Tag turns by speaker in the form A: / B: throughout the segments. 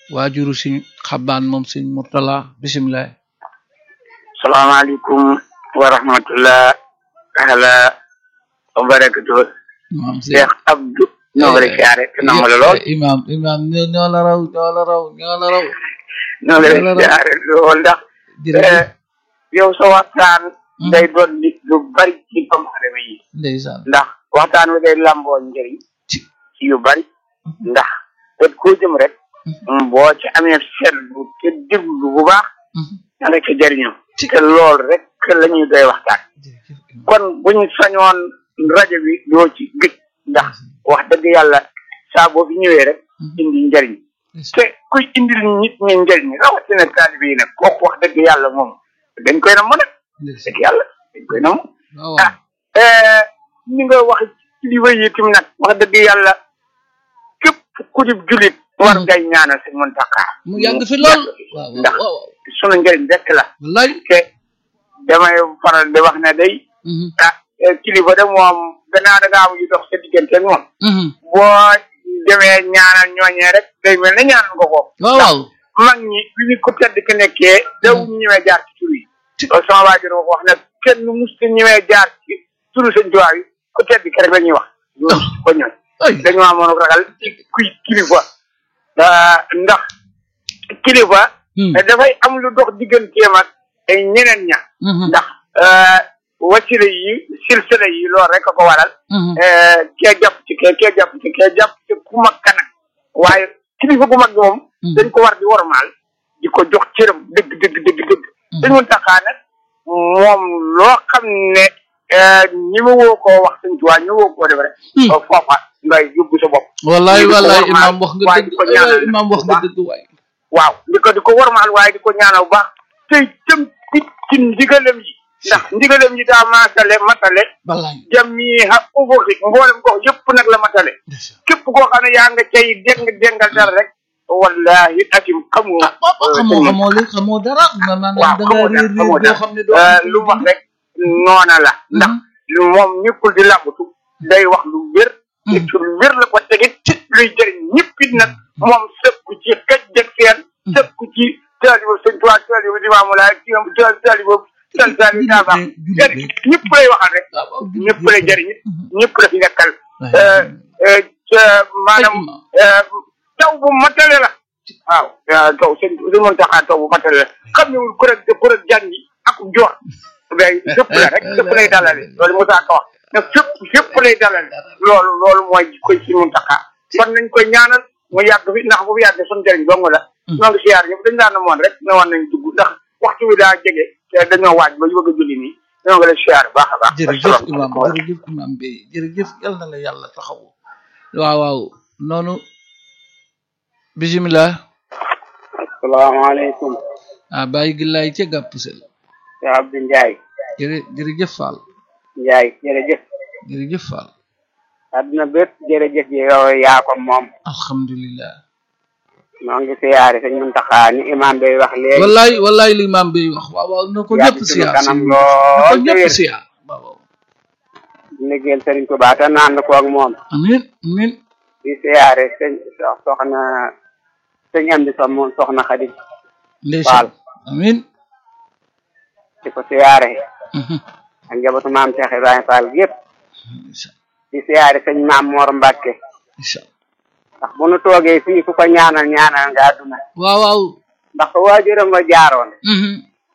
A: waajuru si xabaan moom sëñ Murtala bisimilah
B: salaamaaleykum wa rahmatullah taala wa barakatuh
A: maam si
B: Cheikh Abdou ñoo ngi lay siyaare te nangu la lool
A: imam imam ñoo ñoo la raw ñoo la raw ñoo la raw
B: ñoo ngi lay siyaare lool ndax
A: jërëjëf
B: yow sa waxtaan day doon nit lu bari ci doomu aadama yi
A: ndeysaan
B: ndax waxtaan wi day lamboo njëriñ
A: ci
B: ci yu bari ndax bët koo jëm rek boo ci amee seetlu te déglu bu baax da nga ci jëriñoo te lool rek la ñuy doy waxtaan
A: jërëjëf imam
B: kon buñ sañoon rajo bi doo ci gëj ndax wax dëgg yàlla saa boo fi ñëwee rek indi njëriñ te kuy indil nit ñi njëriñ rawatina taalibe yi nag kooku wax dëgg yàlla moom dañ koy nam nag
A: ndeysaan
B: dëgg yàlla dañ koy nam
A: waaw
B: ah eh, ni nga wax kilifa yi itam nag wax dëgg yàlla képp ku di julit war ngay ñaanal sëñ Muntaxa
A: mu yàgg fi lool waaw
B: ndax
A: waaw waaw
B: sunu njëriñ rek la
A: wallaay
B: te damay faral di wax ne day
A: mhm
B: ah eh, kilifa de moom gannaaw da ngaa am yu dox sa diggante ak moom
A: mhm
B: boo demee ñaanal ñooñee rek day mel ne ñaanal nga ko
A: waaw waaw
B: mag ñi bi ñu ko tedd ki nekkee daw ñëwee jaar ci tur yi loolu sama waajur ma ko wax ne kenn musta ñëwee jaar ci turu sëñ Tuubaa yi ku tedd ki rek la ñuy wax ñoom ko ñooy
A: ay
B: dañu amoon ragal ci kuy kilifa ah, ndax kilifa
A: Hmm.
B: dafay am lu dox digganteem ak ay ñeneen ña
A: mhm
B: ndax ah, wasila yi silsila yi loolu rek a ko waral
A: mhm
B: eh, kee jàpp ci kee kee jàpp ci kee jàpp ci ku mag ka nag waaye kilifa gu mag gi moom
A: Hmm.
B: dañ ko war di wormaal di ko jox cëram dëgg dëgg dëgg dëgg dañ mun taxaa nag moom loo xam ne eh, ñi ma woo koo wax suñ tuwaa ñi woo koo def rek
A: Hmm.
B: foofa ngay yóbbu sa bopp
A: wallaay
B: di ko
A: wallaay
B: wormaal,
A: imam wax nga
B: waaye
A: dëgg
B: di ko
A: wallaay
B: ñaanal
A: imam wax
B: bu
A: nga
B: baax.
A: dëgg waay
B: waaw di ko di ko wormaal waaye di ko ñaanal bu baax tey jëm ci ci ndigalam yi ndax ndigalam yi daa maasale matale
A: wallaay
B: jamiha ubuxi mboolem gox yëpp nag la matale
A: ndeysaan
B: képp koo xam ne yaa nga cay déng déngal dara rek wallahi asim xamoo
A: ah waaw xamoo xamoo li xamoo dara maanaam
B: waaw
A: da nga
B: xamoo
A: réer
B: dara
A: réer
B: xamoo
A: boo xam
B: dara
A: ne doo
B: Euh, lu mu wax rek noona la ndax
A: Mhm.
B: moom ñëppul di làmbatu day wax lu wér
A: Mhm.
B: te lu wér la ko tegit luy jëriñ ñëpp it nag moom sëkku ci kaj jeg seen sëkku ci taalibu sëñ Tuubaa taalibu Limaamu Laay taalibu taalibu taalibu daa baax ñëpp lay waxal rek
A: waaw waaw
B: ñëpp lay jëriñ it ñëpp la fi nekkal
A: waay.
B: euh, ca maanaam
A: Ay, imam.
B: euh, taw bu matale la waaw euh, taw sëñ sëñ Muntaxa taw bu matale la xam ne wul kuréel kuréel jàng yi ak joor day fépp la rek fépp lay dalale loolu Moussa Ka wax ne fépp fépp lay dalale loolu loolu mooy koy sëñ Muntaxa kon nañ koy ñaanal mu yàgg fi ndax bu fi yàggee suñu jëriñ dong la ñoo ngi siyaar ñëpp dañ daan na moon rek ne woon nañ dugg ndax waxtu wi daa jege te dañoo waaj ba ñu bëgg a julli nii ñoo ngi lay siyaar baax a baax
A: jërëjëf imam
B: asalaamaaleykum.
A: jërëjëf imam bi jërëjëf yal na la yàlla taxawu waaw waaw noonu bisimilah
B: asalaamaaleykum
A: ah bàyyi gi laay ca gàpp sel
B: Cheikh Abdou Ndiaye
A: jërë jërëjëf Fall
B: Ndiaye jërëjëf
A: jërëjëf Fall
B: àdduna bépp jërëjëf ji yow yaa ko moom
A: alhamdulilah
B: moo ngi siyaare sëñ Muntaxa ni imam bay wax léegi
A: wallaay wallaay li imam bi wax waaw waaw na ko
B: yaa
A: ñëpp
B: ci sunu
A: siyaar
B: kanam
A: na ko
B: lool te
A: ñëpp
B: wér
A: siyaar waaw waaw
B: liggéeyal sëriñ Tuubaa te naan ko ak moom
A: amin amin
B: di siyaare sëñ soxna sëñ am di som soxna Xadi
A: ndeysaan amin
B: di ko siyaare
A: mhm,
B: ak njabootu maam Cheikh Ibrahima Fall yëpp
A: ndeysaan
B: di siyaare sëñ maam Mor Mbàkke
A: ndeysaan
B: ndax bu nu toogee fii ku ko ñaanal ñaanal nga àdduna
A: waaw waaw
B: ndax fa waajuram ba jaaroon
A: mhm,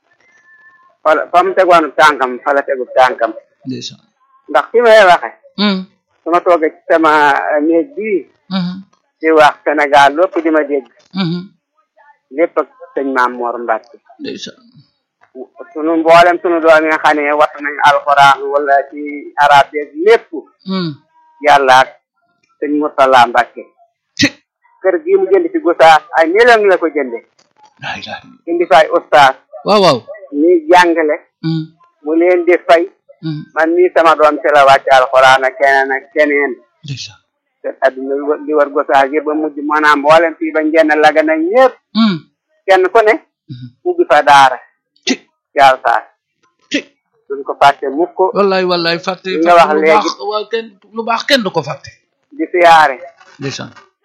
B: fa la- fa mu tegoon tànkam fa la tegu tànkam
A: ndeysaan
B: ndax fi may waxe
A: mhm,
B: su ma toogee ci sama néeg bii
A: mhm,
B: di wax Sénégal lépp di ma dégg
A: mhm,
B: lépp ak sëñ maam Mor Mbàkke
A: ndeysaan
B: sunu mboolem sunu doom yi nga xam ne wat nañ alxuraan wala ci arab yeeg lépp
A: mhm,
B: yàlla ak sëñ Murtala Mbàkke
A: ci
B: kër gii mu jënd ci Gosaas ay million la ko jënde
A: laa ilaaha illa
B: indi fa ay ustaas
A: waaw waaw
B: ñuy jàngale
A: mhm,
B: mu leen di fay
A: mhm,
B: man mii sama doom ci la wàcc alxuraan ak keneen ak keneen
A: ndeysaan
B: te adduna li wër- li war Gosaas yëpp ba mujj maanaam mboolem fii ba njenn laga nañ ñëpp
A: mhm,
B: kenn ku ne
A: mhm,
B: ubbi fa daara
A: ci
B: yàlla saas
A: ci
B: duñ ko fàtte mukk
A: wallaay wallaay fàtte
B: Li nga
A: fàtte
B: wax
A: lu
B: léegi.
A: baax waaw kenn lu baax kenn du ko fàtte
B: di siyaare
A: ndeysaan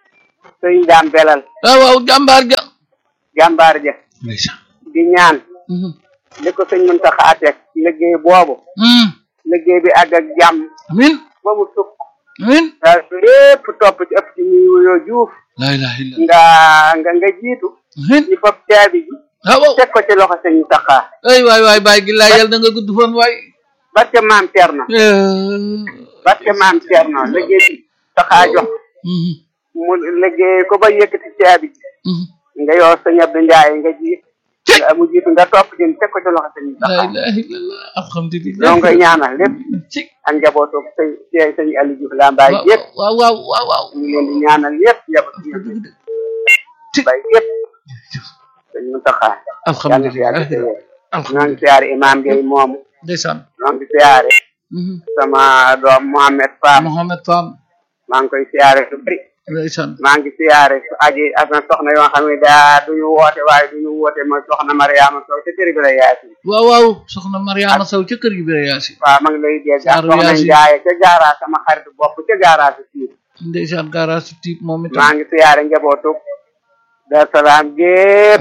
B: sëñ daam belal
A: waaw waaw jàmbaar ja
B: jàmbaar ja
A: ndeysaan
B: di ñaan
A: Mhm.
B: li ko sëñ Muntaxa teg liggéey boobu
A: Mhm.
B: liggéey bi àgg ak jàmm
A: amin
B: ba mu sukk
A: amin
B: daal lépp topp ci ëpp ci ñuy wuyoo juuf
A: la ilaha illa
B: nga nga nga jiitu
A: amin
B: ñu fab caabi ji
A: waaw waaw
B: teg ko ci loxo sëñ Muntaxa
A: ay waay waay baay gi laa yàlla na nga gudd fan waay
B: barke maam Cerno barke maam Cerno liggéey bi taxaa jox
A: Mhm.
B: mu liggéey ko ba yëkkati caabi ji
A: Mhm.
B: nga yoo sëñ Abdou Ndiaye nga jiit nga mu jiitu nga topp jën teg ko ci loxo sëñ
A: la
B: Muntaxa
A: ilaha illallah alhamdulillah
B: ñoo ngi koy ñaanal lépp
A: ci
B: ak njabootu sëñ sëñ sëñ Aliou Diouf Lambaye
A: waaw
B: yëpp
A: waaw waaw waaw waaw
B: ñu ngi leen di ñaanal yëpp njabootu sëñ Aliou Lambaye yëpp sëñ Muntaxa yàlla na fi
A: alhamdulillah
B: yàgg te wér ñoo
A: alhamdulillah
B: ngi siyaare imam Gueye moomu
A: ndeysaan
B: ñoo ngi siyaare
A: Mhm.
B: sama doom Mohamed Fam
A: Mohamed Fam
B: maa ngi koy siyaare lu bëri
A: ndeysaan
B: maa ngi siyaare su aji ak na soxna yoo xam ne daa duñu woote waaye duñu woote mooy soxna Mariama Sow ca kër bi la yaasi
A: waaw waaw soxna Mariama Sow ca kër gi bi yaasi
B: waaw ma ngi lay dégg ak
A: Saaru
B: soxna
A: Yaasin.
B: Njaaye ca gaara sama xaritu bopp ca gaara si siir
A: ndeysaan garage tiib moom itam
B: maa ngi siyaare njabootu Dar Salaam gépp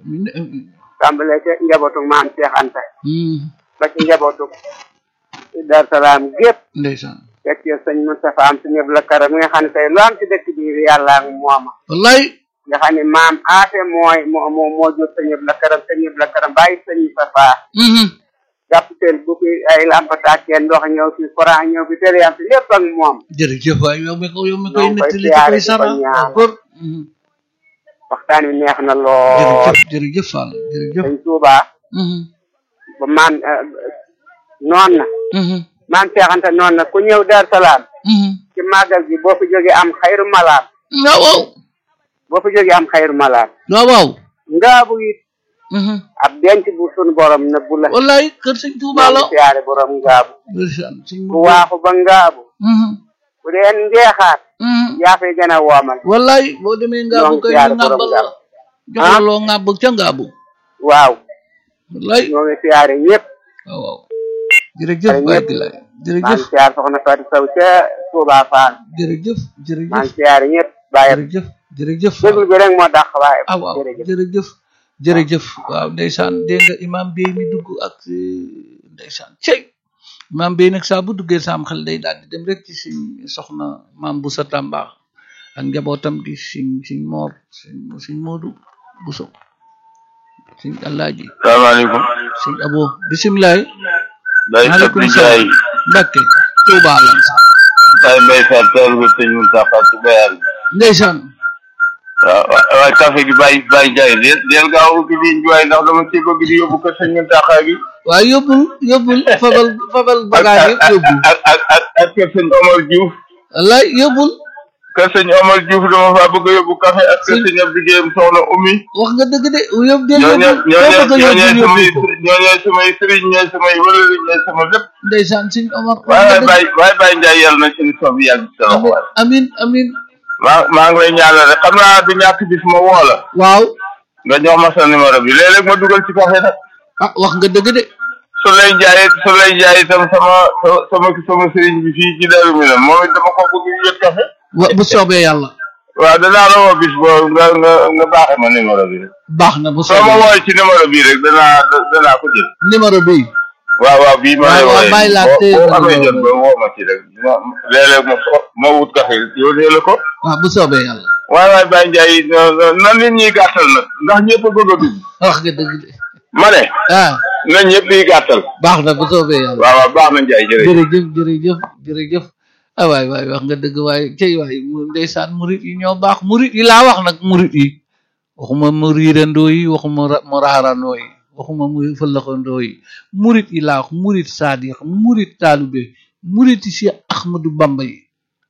B: tàmbale ca njabootu maam Cheikh Anta
A: Mhm.
B: ba ci njabootu Dar Salaam gépp
A: ndeysaan
B: fekk yow sëñ Moustapha am si ñëpp la karam mi nga xam ne tey lu am ci dëkk bi yàlla ak mooma
A: wallaay
B: nga xam ne maam aate mooy moo moo moo jur sëñ ñëpp la karam sëñ ñëpp la karam bàyyi sëñ Moustapha
A: Mhm.
B: jàppateel bu fi ay lampataakee ndox ñëw fi courant ñëw fi télé am fi lépp ak moom
A: jërëjëf waay yow mi ko yow mi koy
B: Ñoo ngi koy
A: nettali te
B: siyaare
A: koy
B: di ko
A: sara
B: ñaanal.
A: d'accord Mhm.
B: waxtaan wi neex na lool
A: jërëjëf jërëjëf Fall jërëjëf
B: sëñ Touba
A: Mhm.
B: ba maam noon na
A: Mhm.
B: maam Cheikh Anta noon na ku ñëw Dar Salaam
A: Mhm.
B: ci màggal gi boo fi jógee am xayru malaat
A: waaw waaw
B: boo fi jógee am xayru malaat
A: waaw waaw
B: ngaabu it
A: Mhm.
B: ab denc bu sunu borom nëbbu la
A: wallaay kër sëñ Tuuba la
B: ñoo ngi siyaare borom ngaabu
A: ndeysaan sëñ
B: bu waaxu ba ngaabu
A: Mhm.
B: bu dee njeexaat
A: Mhm.
B: yaa fay gën a woomal
A: wallaay boo demee
B: ñoo
A: ngaabu
B: ngi
A: koy
B: siyaare
A: ñu
B: borom
A: ngàbbal la
B: ngaabu
A: jox la loo ngàbb ca ngaabu
B: waaw
A: wallaay
B: ñoo ngi siyaare ñëpp
A: waaw waaw jërëjëf
B: Ay,
A: waay
B: ñëpp.
A: gi laay
B: maa
A: jërëjëf
B: ngi siyaare soxna Fatou Sow ca Touba Fall
A: jërëjëf
B: maa
A: jërëjëf
B: ngi siyaare ñëpp bàyyi
A: jërëjëf jërëjëf
B: déglu bi rek moo dàq waaye
A: ah waaw
B: jërëjëf
A: jërëjëf jërëjëf waaw ndeysaan dégg nga imam Bey mi dugg ak eh, ndeysaan cey imam Bey nag saa bu duggee saam xel day daal di dem rek ci suñ soxna maam Boussa Tamba ak njabootam gi suñ suñ moor suñ suñ Moodu Bousso suñ Alaaji
C: salaamaaleykum
A: suñ Abo bisimilah
C: Baye
A: maaleykum
C: Sabri
A: salaam
C: Ndiaye
A: Mbàkke Tuuba lan sax
C: Baye Mbaye Fall teelu bi sëñ Moustapha ci bayal bi
A: ndeysaan
C: waaw waaw waaye café gi Baye Baye Ndiaye del del gaaw ubbi ligne bi waaye ndax dama ci bëgg di yóbbu ko sëñ Moustapha gi
A: waaw yóbbul yóbbul fabal fabal bagage yëpp yóbbul
C: ak ak ak ak kër sëñ Omar Diouf
A: wallaay yóbbul
C: kër sëñ Omar Diouf dama faa bëgg a yóbbu café ak kër sëñ Abdou Guèye soxna Oumy
A: wax nga dëgg de yóbbu del
C: ñooñu
A: yóbbul
C: ñooñu
A: foo bëgg a
C: ñooñu
A: yóbbul
C: samay
A: yóbbul ko
C: ñooñu samay sëriñ ñooy samay wëlëri ñooy sama lépp
A: ndeysaan suñ Omar wax
C: waaye
A: nga
C: waaye
A: dëgg
C: Baye waaye Baye Ndiaye yàlla na seen sob yàgg ci sa loxo waay
A: amin amin
C: maa maa ngi lay ñaanal rek xam naa du ñàkk bis ma woo la
A: waaw
C: nga jox ma sa numéro bi léeg-léeg ma dugal ci café nag
A: ah wax nga dëgg de
C: su lay jaay su lay jaay itam sama sama sama sëriñ bi fii ci Darou Minam moom it dama ko bëgg ñu jot café
A: wa bu soobee yàlla
C: waaw danaa la woo bis boo nga nga nga baaxee ma numéro bi rek
A: baax na bu
C: soo ma
A: soobee
C: wooyee ci numéro bii rek danaa danaa ko jël
A: numéro bi
C: waaw waaw bii ma lay
A: waaw, waaw,
C: wooyee
A: bàyyi laa
C: boo
A: téye
C: boo
A: sa
C: amee
A: numéro
C: jot ba woo ma ci rek ma léeg-léeg ma so ma wut café yónnee la ko
A: waaw bu soobee yàlla
C: waaye waaye Baye Ndiaye na nit ñi gàttal nag ndax ñëpp a bëgg a dugg
A: wax nga dëgg de
C: ma ne
A: ah
C: na ñëpp yi gàttal
A: baax na bu soobee yàlla
C: waaw waaw baax na Ndiaye jërëjëf
A: jërëjëf jërëjëf jërëjëf ah waay waay wax nga dëgg waaye cey waay mu ndeysaan murit yi ñoo baax murit yi laa wax nag murit yi waxuma mu riirandoo yi waxuma ra- mu raarandoo yi waxuma mu fëllaxandoo yi murit yi laa wax murit saadix murit taalube murit yi si Ahmadu Bamba yi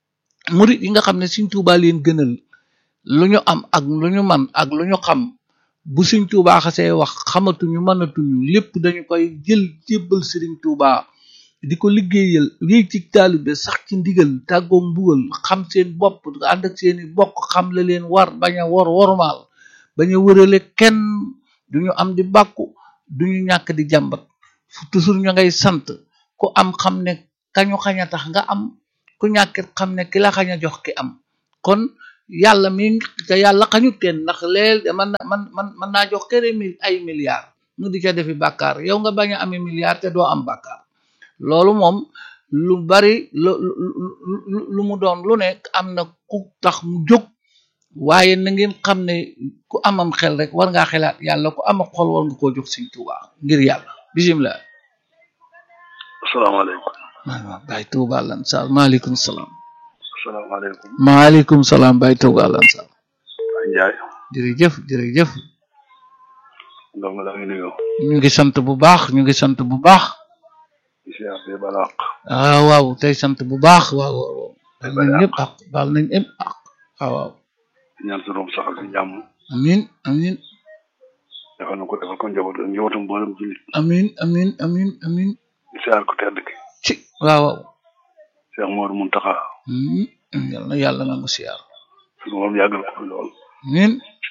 A: murit yi nga xam ne Sëñ Tuubaa leen gënal lu ñu am ak lu ñu man ak lu ñu xam bu Sëñ Tuubaa xasee wax xamatuñu mënatuñu lépp dañu koy jël jébbal Sëriñ Tuubaa di ko liggéeyal wéy ci taalibe sax ci ndigal tàggoo mbugal xam seen bopp ànd ak seeni bokk xam la leen war bañ a wor wormaal bañ a wërale kenn duñu am di bàkku duñu ñàkk di jàmbat fu toujours ñu ngay sant ku am xam ne kañu xañ a tax nga am ku ñàkkit xam ne ki la xañ a jox ki am kon yàlla mi te yàlla xañut kenn ndax leel man na man man man naa jox kere mil ay milliards mu di ca defi bàkkaar yow nga bañ a amee milliards te doo am bàkkaar loolu moom lu bari lu lu lu mu doon lu nekk am na ku tax mu jóg waaye na ngeen xam ne ku amam xel rek war ngaa xelaat yàlla ku am xol war nga koo jox Sëñ Tuubaa ngir yàlla bisimilah.
D: asalaamaaleykum.
A: waaw Baye Touba lan Sall maaleykum salaam.
D: asalaamaaleykum.
A: maaleykum salaam Baye Touba lan Sall.
D: Baye Ndiaye.
A: jërëjëf jërëjëf.
D: donc la ngi nuyu.
A: ñu ngi sant bu baax ñu ngi sant bu baax.
D: di siyaar di balaq.
A: ah waaw tey sant bu baax waaw waaw.
D: Tey
A: baal nañ
D: balaq.
A: ñëpp ak baal nañ ñëpp ak waaw waaw.
D: di ñaan sunu borom saxal ci jàmm.
A: amin amin
D: defal na ko defal ko njaboot ak njabootam mboolem jullit.
A: amin amin amin amin
D: di siyaar ko tedd ki.
A: ci waaw waaw.
D: Cheikh Mor Muntaxa.
A: amin yal na yàlla nangu siyaar.
D: sunu borom yàggal ko fi lool.
A: amin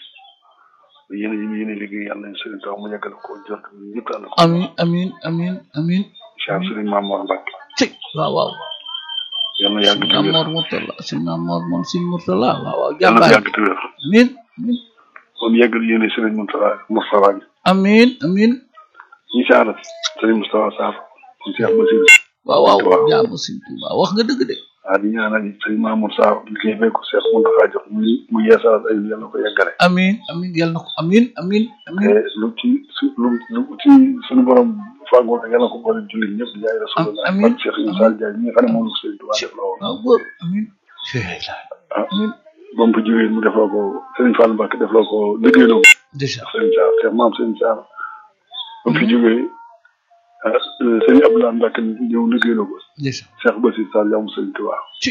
D: yéen a yéen a liggéey yàlla nañu sëriñ taw mu yàggal ko jot ñëpp ànd ko.
A: amin amin amin amin
D: siyaar sëriñ Maam Mor Mbacke.
A: ci waaw waaw.
D: yal na yàgg
A: si
D: te wér.
A: Mamor Murtala si Mamor moom si Murtala waaw waaw
D: yal na
A: jàmbaar
D: yàgg te wér.
A: amin amin
D: moom yàggal yéen a sëriñ Muntaxa Moustapha bi.
A: amin amin
D: ñi siyaar sëriñ Moustapha Sarr. kon Cheikh Basir.
A: waaw waaw
D: Waaw.
A: jaamu si Tuuba wax nga dëgg de
D: ah di ñaanal sëriñ Mamour Sarr liggéey bee ko Cheikh Muntaxa jox muy mu yeesal ay yal na ko yeggale.
A: amin amin yal na ko amin amin amin
D: te lu ci su lu lu ci suñu borom fàggoo rek yàlla ko boole jullit ñëpp di jaay rasulullah
A: amiin.
D: ak Cheikh Issa Diagne ñi nga xam ne moom la Sëriñ Tuubaa def la woon
A: waaw góor amin
D: ah
A: amin
D: ba mu fa jógee mu defloo ko Sëriñ Fall Mbacke defloo ko liggéeyloo ko
A: déjà
D: Sëriñ Sarr Cheikh maam Sëriñ Sarr ba mu fi jógee ah Sëriñ Abdoulaye Mbacke ñëw liggéeyloo ko
A: déjà
D: Cheikh Bassir Sall jaamu Sëriñ Tuubaa
A: ci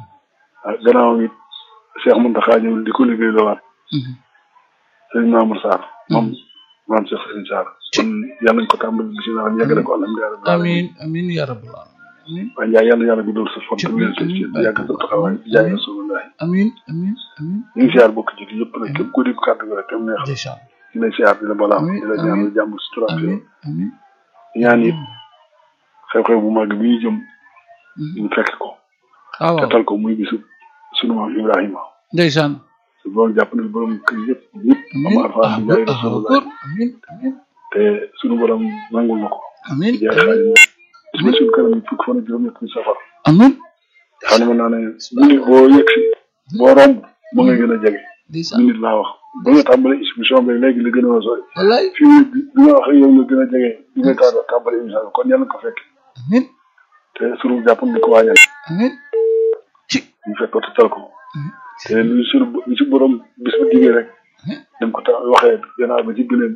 D: ah gannaaw it Cheikh Mountakha ñëw di ko liggéeyloowaat
A: Mhm.
D: Sëriñ Mamour Sarr moom maam Cheikh Sëriñ Sarr kon yàlla nañ ko tàmbali bisimilah yeggale ko alhamdulilah rabbil alamin
A: amin amin ya rabbal alamin amin
D: waaye Ndiaye yàlla yàlla guddal sa fan
A: Ci
D: te wér sa ci yàgg sa taxawaay ci jaay rasulullah
A: amin amin amin
D: ñu ngi siyaar bokk ci di yëpp nag képp ku dégg kàddu gi rek tam neex
A: déjà
D: di lay siyaar di la balaam
A: Amiin,
D: di la ñaanal jàmm si turam fi
A: amin amin
D: ñaan it xew-xew bu mag bi ñu jëm
A: Mhm.
D: ñu fekk ko
A: waaw waaw
D: tetal ko muy bisu sunu maam Ibrahima
A: ndeysaan
D: su borom jàpp na borom kër yëpp yëpp
A: amin
D: am arfaan
A: ah
D: di jaay
A: góor ah
D: rasulullah
A: góor amin amin
D: te sunu borom nangul na ko
A: amin
D: di jaay xaalis bis ba suñu kanam fukk fan ak juróom-ñett ni safar
A: amin
D: xam ne mën naa ne minute boo yegg si boo romb mu nga gën a jege
A: ndeysaan
D: minute laa wax ba nga tàmbali émission bi léegi la gën a sori
A: wallaay
D: fii mu bi bi nga wax ak yow nga gën a jege bi nga taal tàmbali émission bi kon yàlla na ko fekk
A: amin
D: te sunu jàpp di ko waajal
A: amin ci
D: ñu fekk ko te tal ko te lu sunu lu ci borom bis bu digee rek dañ ko tax waxee gannaaw ba ci gëneen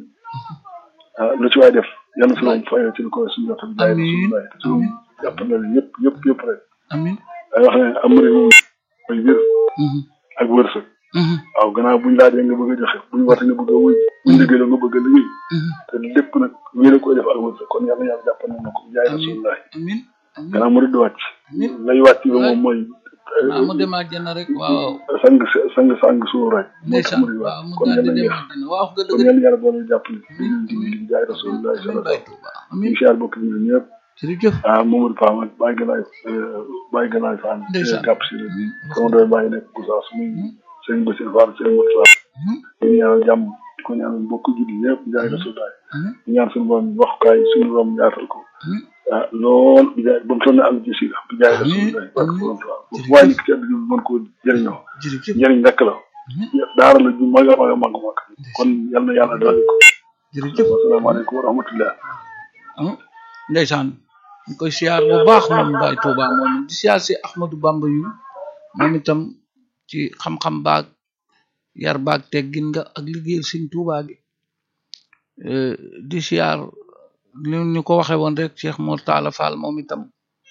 D: ah lu ci waay def yàlla sunu fay ci lu ko suñu jot bi jaay
A: Amiin.
D: sunu te sunu jàpp na leen yëpp yëpp yëpp rek
A: amin
D: day wax ne am réew mooy wér
A: Mhm.
D: ak wërsëg
A: Mhm.
D: waaw gannaaw buñ laajee nga bëgg a joxe buñ wate nga bëgg a wuy buñ liggéey nga bëgg a liggéey
A: Mhm.
D: te lépp nag wéer a koy def ak wërsëg kon yàlla yàlla jàpp na ko jaay rasulullah
A: amin amin
D: gannaaw mu di wàcc
A: amin
D: lay wàcc ba moom mooy
A: naa mu dem àjjana rek waaw
D: sang sang sang suur rek moo tax
A: ndeysaan
D: mu di
A: waaw
D: wàcc
A: mu
D: kon
A: daal di
D: yàlla
A: dem
D: yéex
A: àjjana waaw nga
D: kon
A: dëgg
D: yàlla yàlla boole jàppale
A: Amiin,
D: di di di jaay rasulullah
A: amin
D: sallallahu
A: Baye
D: alayhi
A: Touba
D: wa
A: amin
D: sallam bokk ñu ñëpp
A: jërëjëf
D: ah Mamadou Pam ak Baye Galaye Baye Galaye Fall
A: Ndeysaan.
D: gàpp si
A: amin
D: sama doy bàyyi nekk Goussaas muy
A: Mhm.
D: sëñ Bassir Fall sëñ Moustapha
A: Mhm.
D: ñu ñaanal jàmm di ko ñaanal mbokk julli ñëpp jaay rasulullah
A: amin
D: ñu ñaan suñu borom waxukaay suñu borom yaatal ko
A: amin
D: ah lool bi jaay ba mu toll ne àll ci si bi jaay
A: Amiin,
D: rasulullah barke
A: amiin.
D: borom Tuubaa
A: Jërëjëf.
D: waaye nit ki àdduna bi mën koo jëriñoo
A: jërëjëf
D: njëriñ rek la
A: amin
D: daara la ju mag a mag a mag a mag kon yal na yàlla doon ko
A: jërëjëf
D: wasalaamaaleykum wa rahmatullah
A: ah ndeysaan ñu koy siyaar bu baax moom Baye Touba moom di siyaar si Ahmadou Bamba yu moom itam ci xam-xam baag yar baag teggin nga ak liggéeyal Sëñ Touba gi Eh, di siyaar li ñu ko waxe woon rek Cheikh Mor Talla Fall moom itam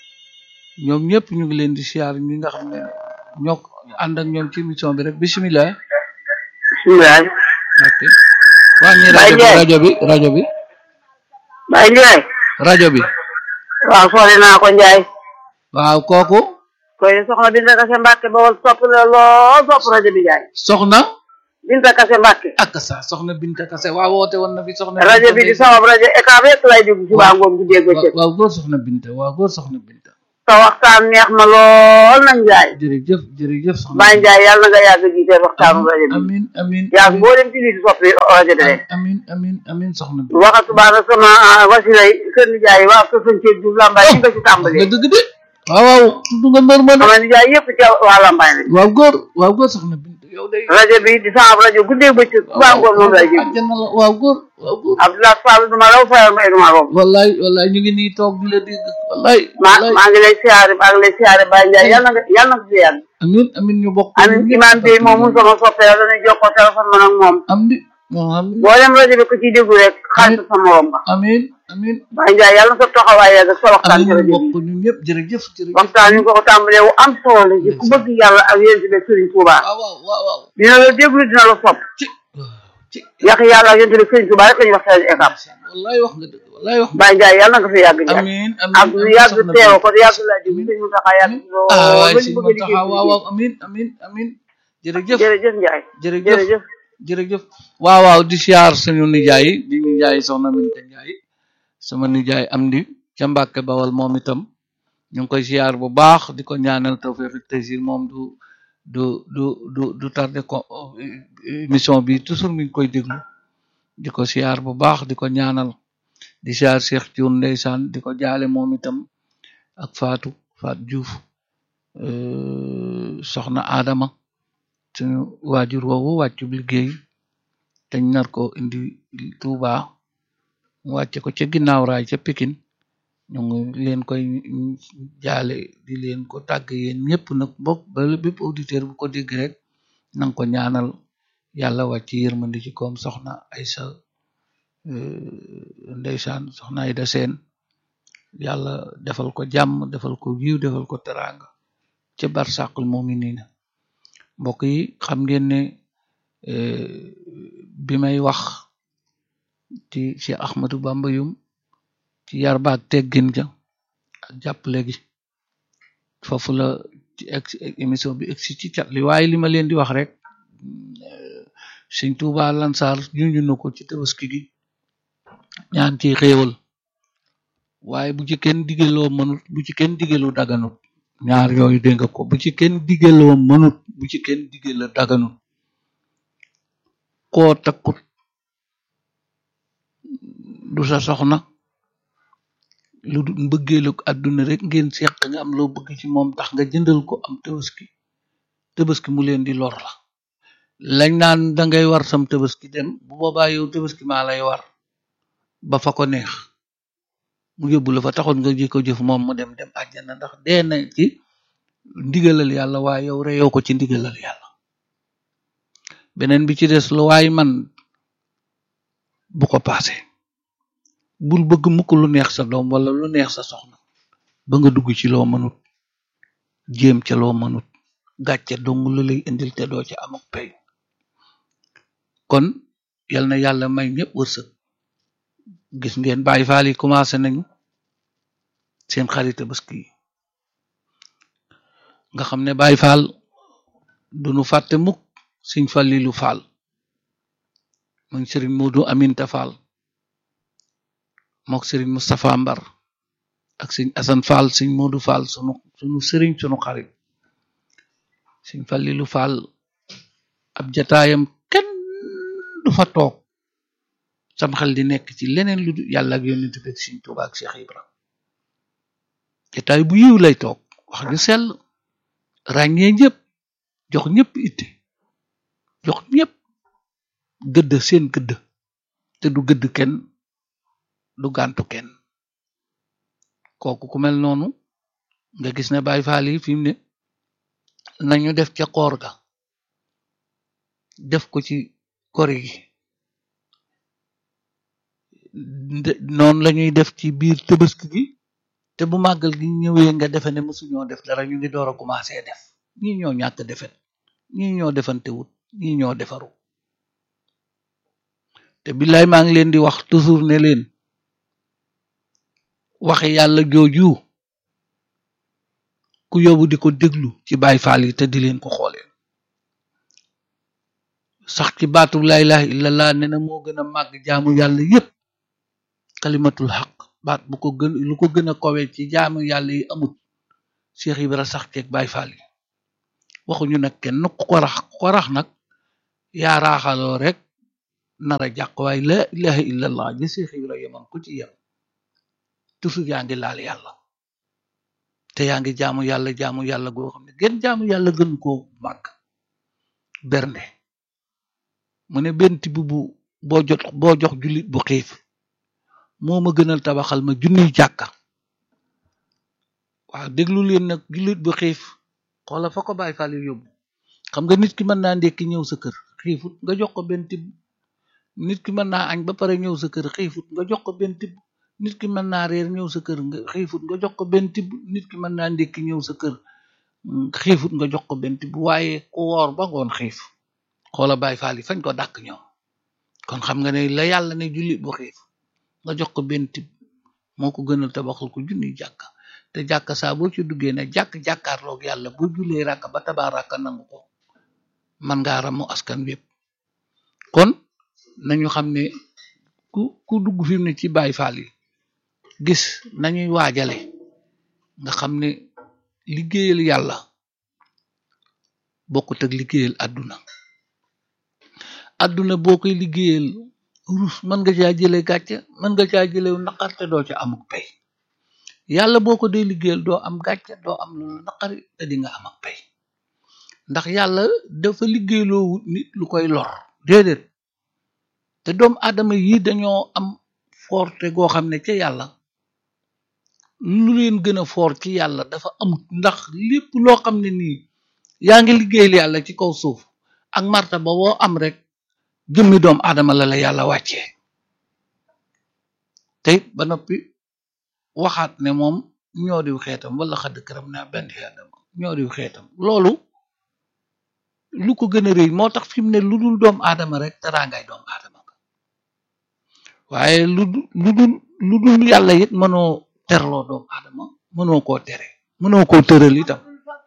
A: ñoom ñëpp ñu ngi leen di siyaar ñi nga xam ne ñoo ko ànd ak ñoom ci émission bi rek bisimilah
B: bisimilah.
A: ok wàññi
B: Baye
A: rajo bi
B: Ndiaye.
A: rajo bi rajo bi
B: Baye Ndiaye.
A: rajo bi
B: waaw soxla naa ko Ndiaye.
A: waaw kooku
B: koy soxna Binta Kase Mbàkke ba wal sopp la lool sopp rajo bi Ndiaye.
A: soxna
B: Binta Kase Mbàkke.
A: ak sa soxna Binta Kase waaw woote woon na fi soxna
B: rajo bi di sama rajo ECAB rek lay déglu suba ngoon bu dégg
A: waaw
B: bëccëg.
A: waaw góor soxna Binta waaw góor soxna Binta
E: sa waxtaan neex ma lool na Njaay
A: jërëjëf jërëjëf soxna
E: Baye Njaay yàlla na nga yàgg jiite waxtaanu rajo bi
A: amin amin
E: yàgg boo dem ci nit soppi rajo bi rek
A: amin amin amin soxna bi
E: waxa subaana sama wasilay kër nijaay waa kër sëñ Ceeb Diouf Lambaay fi nga ci
A: nga
E: tàmbalee
A: dëgg de waaw waaw tudd nga mbër ma de
E: sama nijaay yëpp ci waa Lambaay lañ
A: waaw góor waaw góor soxna bi yow day
E: rajo bi di sama rajo guddee bëccëg subaa ngoon moom lay jëm
A: àjjana la waaw góor waaw góor
E: Abdoulaye Fall du ma raw fayal ma du ma romb
A: wallaay wallaay ñu ngi nii toog di la dégg wallaay
E: maa
A: wallaay
E: maa ngi lay siyaare maa ngi lay siyaare Baye Njaay yàlla na nga yàlla na nga fi yàgg
A: amin amin ñu bokk
E: amin imaam bi moom mu sama soppe la dañuy jokkoo téléphone man ak moom
A: am di moom amin
E: boo dem rajo bi ku ciy déglu rek xaalis sa morom ba
A: amin amin
E: Baye Njaay yàlla na sa taxawaay yàgg sa waxtaan ci
A: amin ñu
E: rajo
A: bokk
E: bi
A: ñun ñëpp jërëjëf jërëjëf
E: waxtaan yi ko ko tàmbalee wu am solo la ci ku bëgg yàlla ak yéen ci be Sëriñ Tuubaa
A: waaw waaw waaw waaw
E: dina la déglu dina la sopp
A: ci ci
E: yàq yàlla ak yéen ci be Sëriñ Tuubaa rek la ñuy waxtaan étape
A: wallaay wax nga dëgg wallaay wax nga
E: Baye Njaay yàlla na nga fi yàgg Njaay
A: amin amin
E: ak lu yàgg teew ko yàgg laa déglu sëñ Mountakha yàgg lool
A: ah waay
E: ba
A: si
E: ñu
A: ma
E: bëgg a
A: taxaw waaw waaw
E: liggéey
A: amin amin amin jërëjëf
E: jërëjëf Njaay
A: jërëjëf
E: jërëjëf
A: jërëjëf waaw waaw di siyaar suñu nijaay di nijaay soxna Minta Njaay sama nijaay am di ca Mbàkke Bawal moom itam ñu ngi koy siyaar bu baax di ko ñaanal tawfeex ak taysir moom du du du du du tardé ko émission bi toujours mi ngi koy déglu di ko siyaar bu baax di ko ñaanal di siyaar Cheikh Thioune ndeysaan di ko jaale moom itam ak Fatou Fatou Diouf euh, soxna Adama suñu waajur woowu wàccub liggéey dañ nar ko indi Touba mu wàcce ko ca ginnaaw raay ca Pikine ñu ngi leen koy jaale di leen ko tàgg yéen ñëpp nag bokk ba bépp auditeur bu ko dégg rek nanga ko ñaanal yàlla wàcc yërmandi ci koom soxna Aysa euh, ndeysaan soxna Ayda Seen yàlla defal ko jàmm defal ko yiw defal ko teraanga ca barsàqul muminina mbokk yi xam ngeen ne euh, bi may wax ci Cheikh Ahmadou Bamba yum ci yar baak teggin ja ak jàppale gi foofu la ci ex émission bi egsi ci cat li waaye li ma leen di wax rek euh, Sëñ Tuuba Lansar junju na ko ci tabaski gi ñaan ci xéewal waaye bu ci kenn digeloo mënut bu ci kenn digeloo daganut ñaar yooyu dégg nga ko bu ci kenn digeloo mënut bu ci kenn digela daganut koo takkut du sa soxna lu du mbëggeelu àdduna rek ngeen seq nga am loo bëgg ci moom tax nga jëndal ko am tabaski tabaski mu leen di lor la lañ naan dangay war sam tabaski dem bu boobaa yow tabaski maa lay war ba fa ko neex mu yóbbu la fa taxoon nga ji ko jëf moom mu dem dem àjjana ndax dee na ci ndigalal yàlla waaye yow reyoo ko ci ndigalal yàlla beneen bi ci des lu waay man bu ko paase bul bëgg mukk lu neex sa doom wala lu neex sa soxna ba nga dugg ci loo mënut jéem ca loo mënut gàcce dong la lay indil te doo ca am ak pay kon yal na yàlla may ñëpp wërsëg gis ngeen Baay Faal yi commencé nañu seen xarit Tabaski yi nga xam ne Baay Faal duñu fàtte mukk Sëñ Fallilu Faal mooy Sëriñ Moodu Aminta Faal mook Sëriñ Mustapha Mbar ak Sëñ Asan Faal Sëñ Moodu Faal sunu sunu sëriñ sunu xarit Sëñ Fallilu Faal ab jataayam kenn du fa toog sam xel di nekk ci leneen lu dul yàlla ak yonent bi ak Sëñ Tuubaa ak Cheikh Ibra jataay bu yiw lay toog wax ju sell ràññee ñëpp jox ñëpp itte jox ñëpp gëdd seen gëdd te du gëdd kenn du gàntu kenn kooku ku mel noonu nga gis ne Baay Faal yi fi mu ne nañu def ca koor ga def ko ci kori gi noonu lañuy def ci biir Tabaski gi te bu màggal gi ñëwee nga defe ne mësuñoo def dara ñu ngi door a commencé def ñii ñoo ñàkk defet ñii ñoo defante wut ñii ñoo defaru te billaay maa ngi leen di wax toujours ne leen waxe yàlla jooju ku yóbbu di ko déglu ci Baay Faal yi te di leen ko xoolee sax ci baatu laa ilaaha illallah ne na moo gën a màgg jaamu yàlla yépp kalimatul xaq baat bu ko gën lu ko gën a kowe ci jaamu yàlla yi amut Cheikh Ibra sax ceeg Baay Faal yi waxuñu nag kenn ku ko rax ku ko rax nag yaa raaxaloo rek nar a jàq waaye la ilaha illallah ji Cheikh Ibra yemoon ku ci yem toujours yaa ngi laal yàlla te yaa ngi jaamu yàlla jaamu yàlla goo xam ne gën jaamu yàlla gën koo màgg bernde mu ne benn tibb bu boo jot boo jox jullit bu xiif moo ma gënal tabaxal ma junniy jàkka waaw déglu leen nag jullit bu xiif xoola fa ko bàyyi fàle yóbbu xam nga nit ki mën naa ndekki ñëw sa kër xiifut nga jox ko benn tibb nit ki mën naa añ ba pare ñëw sa kër xiifut nga jox ko benn tibb nit ki mën naa reer ñëw sa kër nga xiifut nga jox ko benn tibb nit ki mën naa ndekki ñëw sa kër xiifut nga jox ko benn tibb waaye ku woor ba ngoon xiif xoola bàyyi faal yi fañ ko dàkk ñoom kon xam nga ne la yàlla ne jullit bu xiif nga jox ko benn tibb moo ko gënal tabaxal ko junniy jàkka te jàkka saa boo ci duggee ne jàkk jàkkaarloog yàlla boo julee ràkka ba tabaa ràkka nangu ko man ngaa ramu askan wépp kon nañu xam ne ku ku dugg fi mu ne ci Baay Faal yi gis nañuy waajale nga xam ne liggéeyal yàlla bokkut ak liggéeyal àdduna àdduna boo koy liggéeyal rus mën nga caa jële gàcce mën nga caa jële naqar te doo ca amuk pay yàlla boo ko dee liggéeyal doo am gàcce doo am lu naqari te di nga am ak pay ndax yàlla dafa liggéeyloo nit lu koy lor déedéet te doomu aadama yi dañoo am forte goo xam ne ca yàlla lu leen gën a foor ci yàlla dafa amut ndax lépp loo xam ne nii yaa ngi liggéeyal yàlla ci kaw suuf ak martaba woo am rek jëmmi doomu aadama la la yàlla wàccee te it ba noppi waxaat ne moom ñoo diw xeetam wala xadd këram naa benn aadama ñoo diw xeetam loolu lu ko gën a rëy moo tax fi mu ne lu dul doomu aadama rek teraangay doomu aadama nga waaye lu lu dul lu dul yàlla it mënoo terloo doomu aadama mënoo koo tere mënoo koo tëral itam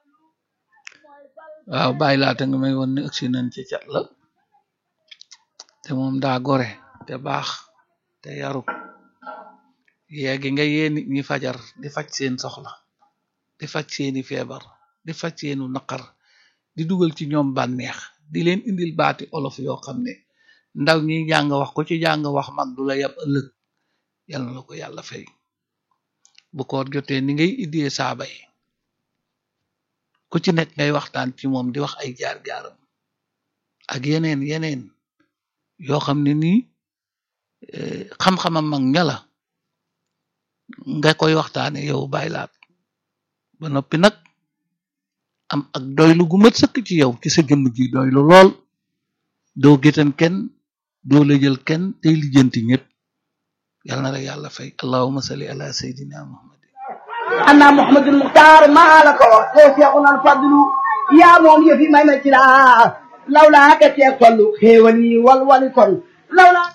A: waaw bàyyi laata nga may woon ne ëgsi nañ ci cat la te moom daa gore te baax te yaru yeegi nga yee nit ñi fajar di faj seen soxla di faj seeni feebar di faj seenu naqar di dugal ci ñoom bànneex di leen indil baati olof yoo xam ne ndaw ñi jàng wax ko ci jàng wax mag du la yab ëllëg yal na la ko yàlla fay bu koor jotee ni ngay iddee saaba yi ku ci nekk ngay waxtaan ci moom di wax ay jaar-jaaram ak yeneen yeneen yoo xam ne nii xam-xamam mag ña la nga koy waxtaane yow bàyyi laat ba noppi nag am ak doylu gu mat sëkk ci yow ci sa jëmm ji doylu lool doo gétan kenn doo lëjal kenn tey lijjanti ñëpp yal na la yàlla fay allahuma salli ala sayidina muhammad
F: anna muhammadul muxtaar maa la ko te seexuna al fadlu yaa moom yëfi may ma ci laa lawlaa ka teeg tollu xéewal yi wal wali kon lawlaa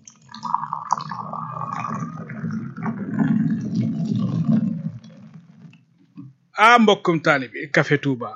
G: ah mbokkum taalibi Café Touba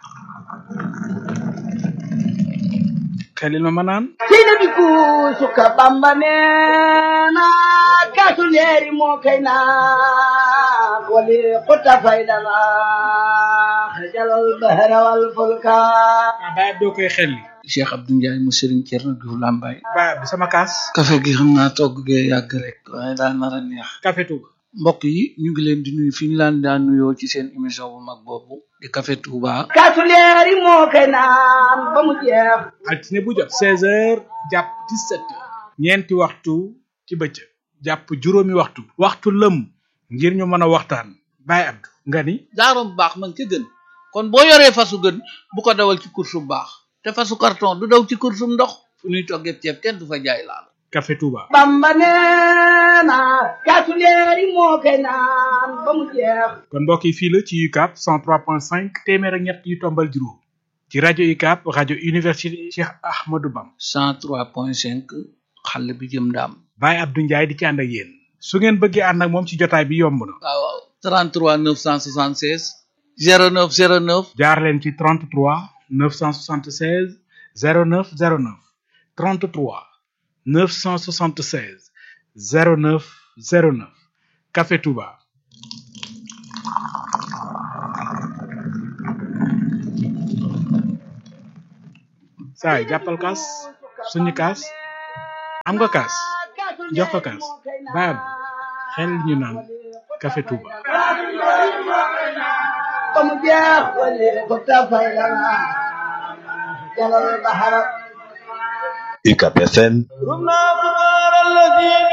G: xelil ma ma naan
F: seyna bi ku suka bamba neena kaasu leeri moo kay naa wali xuta faydana xajalal bahra wal fulka
G: ah baay doo koy xelli
A: Cheikh Abdou Ndiaye mu Serigne Thierno Diouf Lambaye
G: baay bi sama kaas
A: café gi xam naa togg gee yàgg rek waaye daa nar a neex
G: Café Touba
A: mbokk yi ñu ngi leen di nuyu fi ñu laan daan nuyoo ci seen émission bu mag boobu di Café Touba
F: kaasu leeri moo kay naan ba mu jeex
G: altine bu jot seize heures jàpp dix-sept heures ñeenti waxtu ci bëccëg jàpp juróomi waxtu waxtu lëm ngir ñu mën a waxtaan baay Abdou nga ni
A: daarom baax man ca gën kon boo yoree fasu gën bu ko dawal ci course bu baax te fasu carton du daw ci course bu ndox fu ñuy toggee ceeb kenn du fa jaay laal
G: Café Touba
F: bamba neena kaasu leeri moo kay naan ba mu jeex
G: kon mbokk yi fii la ci UCAB 103.5 téeméer ak ñett yu tombal juróom ci rajo UCAB rajo université Cheikh Ahmadou Bam
A: 103.5 xàll bi jëm ndaam
G: Baye Abdou Ndiaye di ci ànd ak yéen su ngeen bëggee ànd ak moom ci jotaay bi yomb na
A: waaw waaw 33 976 09 09
G: jaar leen ci 33 976 09 09 33 976 09 09 Café Touba saay jàppal kaas suñu kaas am nga kaas jox ko kaas baab xel ñu naan café Touba
F: ba mu jeex wali ko tafay lana jalal bahara
H: UCAP FM
F: رمنا كبار الذي